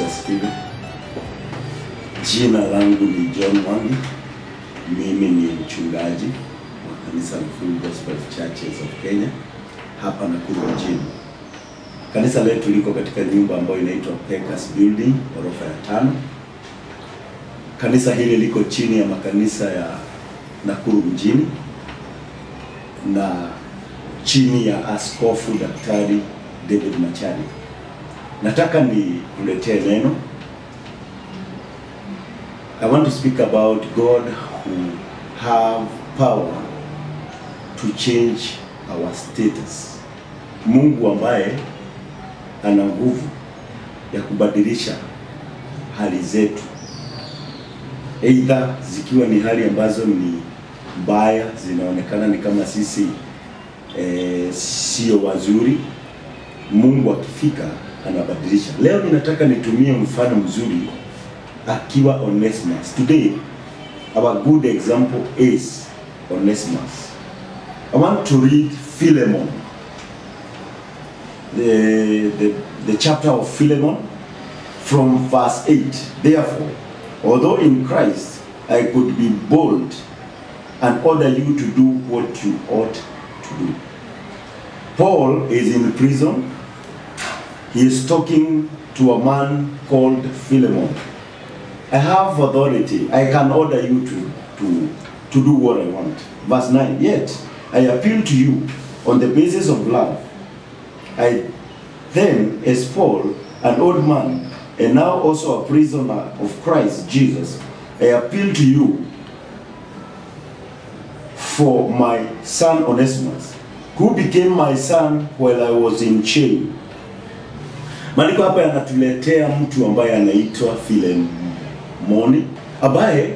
Yesu asifiwe. Jina langu ni John Mwangi. Mimi ni mchungaji wa kanisa la Full Gospel Churches of Kenya hapa Nakuru mjini. Kanisa letu liko katika nyumba ambayo inaitwa Pekas Building, ghorofa ya tano. Kanisa hili liko chini ya makanisa ya Nakuru mjini na chini ya Askofu Daktari David Machari. Nataka nikuletee neno. I want to speak about God who have power to change our status. Mungu ambaye ana nguvu ya kubadilisha hali zetu, aidha zikiwa ni hali ambazo ni mbaya, zinaonekana ni kama sisi eh, sio wazuri. Mungu akifika anabadilisha. Leo ninataka nitumie mfano mzuri akiwa Onesimus. Today our good example is Onesimus. I want to read Philemon, the, the, the chapter of Philemon from verse 8. Therefore, although in Christ I could be bold and order you to do what you ought to do. Paul is in prison. He is talking to a man called Philemon. I have authority. I can order you to, to, to do what I want. Verse 9. Yet I appeal to you on the basis of love. I then, as Paul, an old man, and now also a prisoner of Christ Jesus, I appeal to you for my son Onesimus, who became my son while I was in chain. Maandiko hapa yanatuletea mtu ambaye anaitwa Filemoni ambaye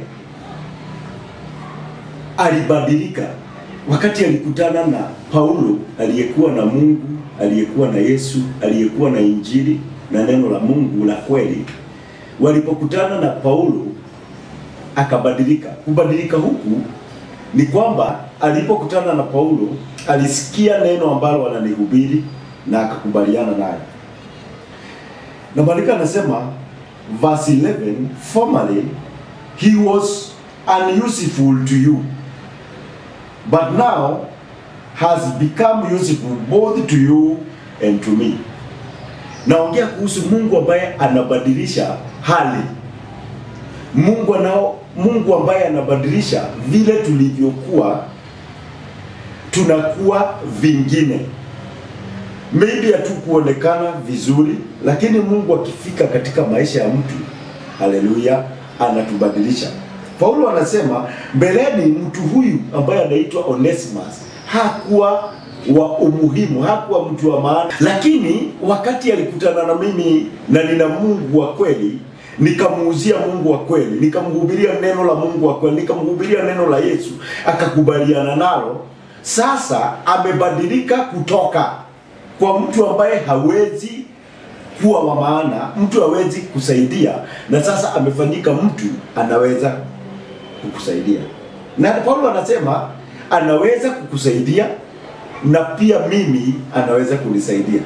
alibadilika wakati alikutana na Paulo aliyekuwa na Mungu, aliyekuwa na Yesu, aliyekuwa na Injili na neno la Mungu la kweli. Walipokutana na Paulo akabadilika. Kubadilika huku ni kwamba alipokutana na Paulo alisikia neno ambalo ananihubiri na akakubaliana naye. Na maandiko anasema verse 11, formerly he was unuseful to you but now has become useful both to you and to me. Naongea kuhusu Mungu ambaye anabadilisha hali. Mungu anao Mungu ambaye anabadilisha vile tulivyokuwa tunakuwa vingine. Maybe hatukuonekana vizuri, lakini Mungu akifika katika maisha ya mtu, haleluya, anatubadilisha. Paulo anasema mbeleni, mtu huyu ambaye anaitwa Onesimus hakuwa wa umuhimu, hakuwa mtu wa maana, lakini wakati alikutana na mimi na nina Mungu wa kweli, nikamuuzia Mungu wa kweli, nikamhubiria neno la Mungu wa kweli, nikamhubiria neno la Yesu, akakubaliana nalo. Sasa amebadilika kutoka kwa mtu ambaye hawezi kuwa wa maana, mtu hawezi kusaidia, na sasa amefanyika mtu anaweza kukusaidia. Na Paulo anasema anaweza kukusaidia na pia mimi anaweza kunisaidia.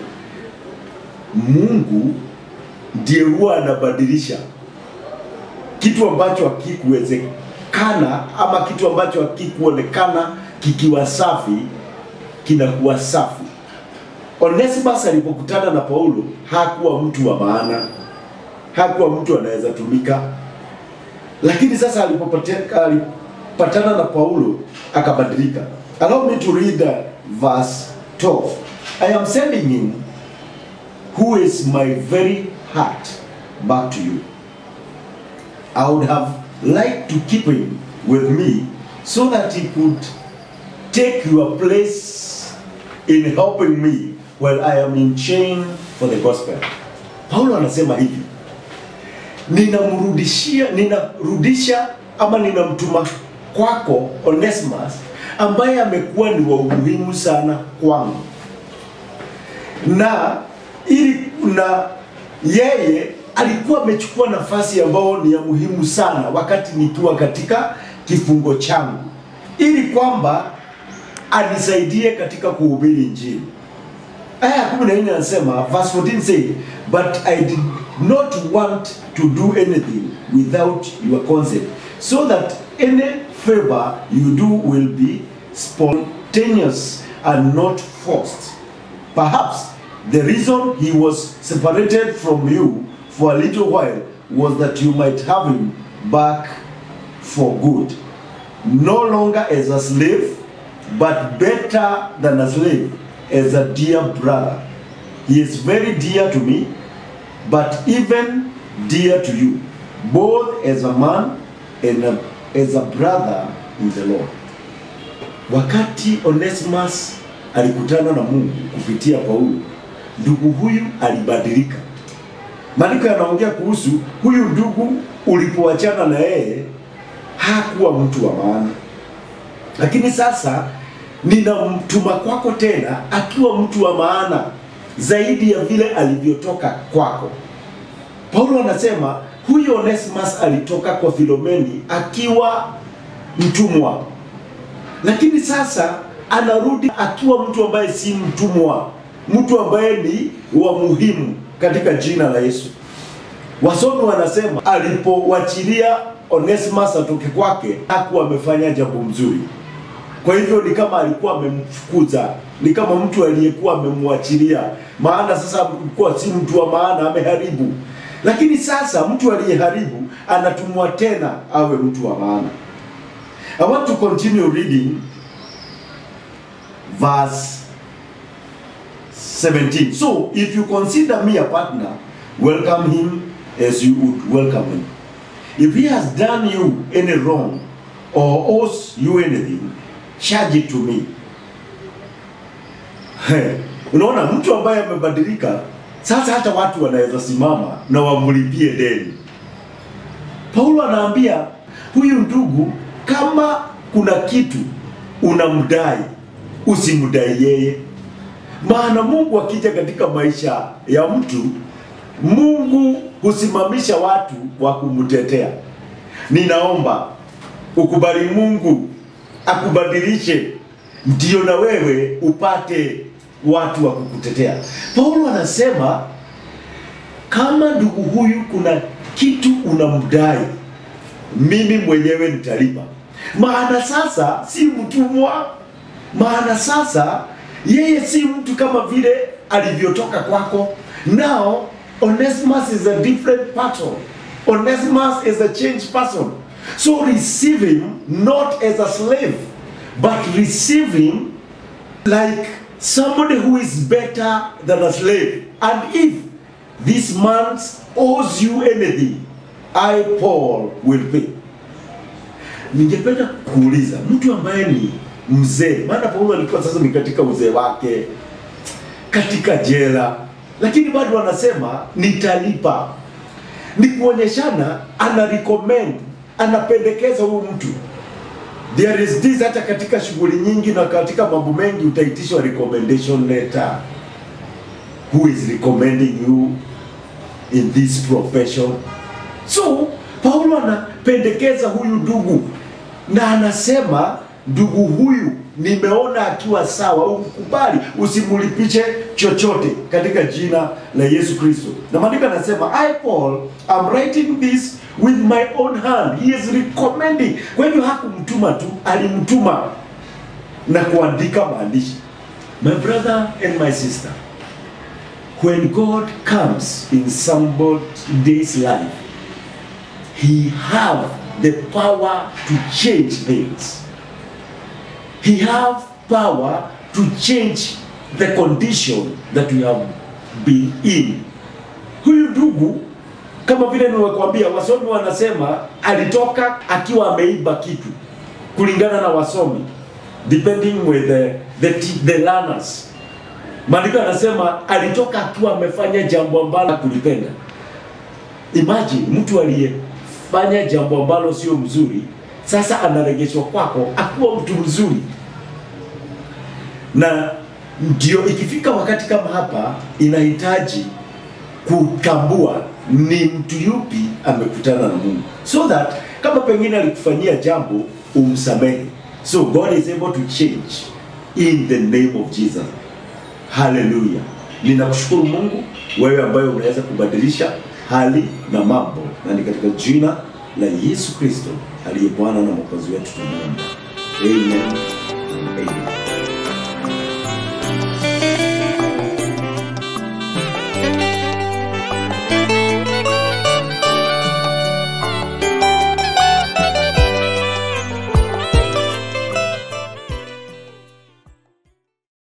Mungu ndiye huwa anabadilisha kitu ambacho hakikuwezekana ama kitu ambacho hakikuonekana kikiwa safi kinakuwa safi. Onesimus alipokutana na Paulo hakuwa mtu wa maana, hakuwa mtu anaweza tumika, lakini sasa alipopateka alipatana na Paulo akabadilika. Allow me to read the verse 12. I am sending him who is my very heart back to you. I would have liked to keep him with me so that he could take your place in helping me while I am in chain for the gospel. Paulo anasema hivi, ninamrudishia ninarudisha ama ninamtuma kwako Onesimus ambaye amekuwa ni wa umuhimu sana kwangu, na ili na yeye alikuwa amechukua nafasi ambayo ni ya muhimu sana wakati nikiwa katika kifungo changu, ili kwamba anisaidie katika kuhubiri Injili. Aya ya kumi na nne anasema verse 14 say but I did, not want to do anything without your consent, so that any favor you do will be spontaneous and not forced. Perhaps the reason he was separated from you for a little while was that you might have him back for good. No longer as a slave, but better than a slave, as a dear brother. He is very dear to me, but even dear to you, both as a man and a, as a brother in the Lord. Wakati Onesimus alikutana na Mungu kupitia Paulo, ndugu huyu alibadilika. Maandiko yanaongea kuhusu huyu ndugu, ulipoachana na yeye hakuwa mtu wa maana, lakini sasa ninamtuma kwako tena akiwa mtu wa maana zaidi ya vile alivyotoka kwako. Paulo anasema huyu Onesimus alitoka kwa Filomeni akiwa mtumwa, lakini sasa anarudi akiwa mtu ambaye si mtumwa, mtu ambaye ni wa muhimu katika jina la Yesu. Wasomi wanasema alipowachilia Onesimus atoke kwake hakuwa amefanya jambo mzuri. Kwa hivyo ni kama alikuwa amemfukuza, ni kama mtu aliyekuwa amemwachilia, maana sasa alikuwa si mtu wa maana, ameharibu. Lakini sasa mtu aliyeharibu anatumwa tena awe mtu wa maana. I want to continue reading verse 17. So, if you consider me a partner, welcome him as you would welcome him. If he has done you any wrong or owes you anything, charge it to me. He, unaona mtu ambaye amebadilika sasa, hata watu wanaweza simama na wamlipie deni. Paulo anaambia huyu ndugu, kama kuna kitu unamdai usimdai yeye, maana Mungu akija katika maisha ya mtu, Mungu husimamisha watu wa kumtetea. Ninaomba ukubali Mungu akubadilishe, ndio na wewe upate watu wa kukutetea. Paulo anasema kama ndugu huyu kuna kitu unamdai, mimi mwenyewe nitalipa. Maana sasa si mtumwa, maana sasa yeye si mtu kama vile alivyotoka kwako. Now Onesimus is a different person. Onesimus is a changed person. So receive him not as a slave, but receive him like somebody who is better than a slave. And if this man owes you anything, I Paul will pay. Ningependa kuuliza mtu ambaye ni mzee, maana Paulo alikuwa sasa ni katika uzee wake, katika jela, lakini bado anasema nitalipa. Ni kuonyeshana, ana recommend, anapendekeza huyu mtu There is this hata katika shughuli nyingi na katika mambo mengi utaitishwa recommendation letter. Who is recommending you in this profession? So Paulo anapendekeza huyu ndugu na anasema ndugu huyu nimeona akiwa sawa, ukubali, usimulipishe chochote katika jina la Yesu Kristo. Na maandiko anasema I Paul am writing this with my own hand. He is recommending. Kwa hivyo hakumtuma tu, alimtuma na kuandika maandishi. My brother and my sister, when God comes in somebody's life, he have the power to change things. He have power to change the condition that we have been in. Huyu ndugu kama vile nimekuambia, wasomi wanasema alitoka akiwa ameiba kitu, kulingana na wasomi, depending with the, the, the learners. Maandiko anasema alitoka akiwa amefanya jambo ambalo kulipenda. Imagine mtu aliyefanya jambo ambalo sio mzuri, sasa anaregeshwa kwako akuwa mtu mzuri, na ndio ikifika wakati kama hapa inahitaji kutambua ni mtu yupi amekutana na Mungu, so that kama pengine alikufanyia jambo umsamehe. So God is able to change in the name of Jesus. Haleluya! Ninakushukuru Mungu, wewe ambaye unaweza kubadilisha hali na mambo, na ni katika jina la Yesu Kristo aliye Bwana na Mwokozi wetu tunaomba. Amen. and Amen.